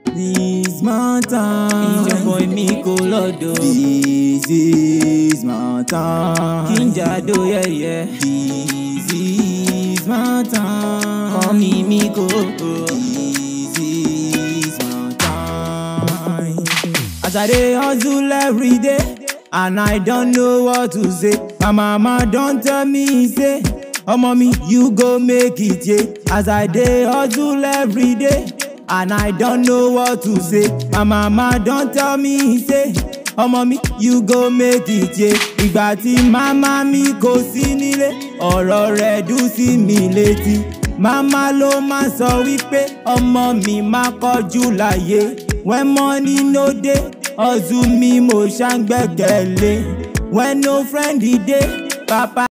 This my time. ìjọba èmi kò lọ́dọ̀ This is my time. kí n jàdó yẹ̀yẹ́ This is my time. kọ́ mi mi kò This is my time. As I dey hustle every day, and I don't know what to say. My mama don tell me say, Omo mi, you go make it, yeah. As I dey hustle every day, and I don't know what to say. My mama don tell me say, Omo mi, you go make it, yeah. Ìgbà tí màmá mi kò sí nílé, ọ̀rọ̀ rẹ̀ dùn sí mi létí. Màmá ló máa sọ wípé ọmọ mi máa kọjú láyé. When money no dey, hustle mi mo ṣàǹgbẹ́kẹ̀lé. When no friend dey, papa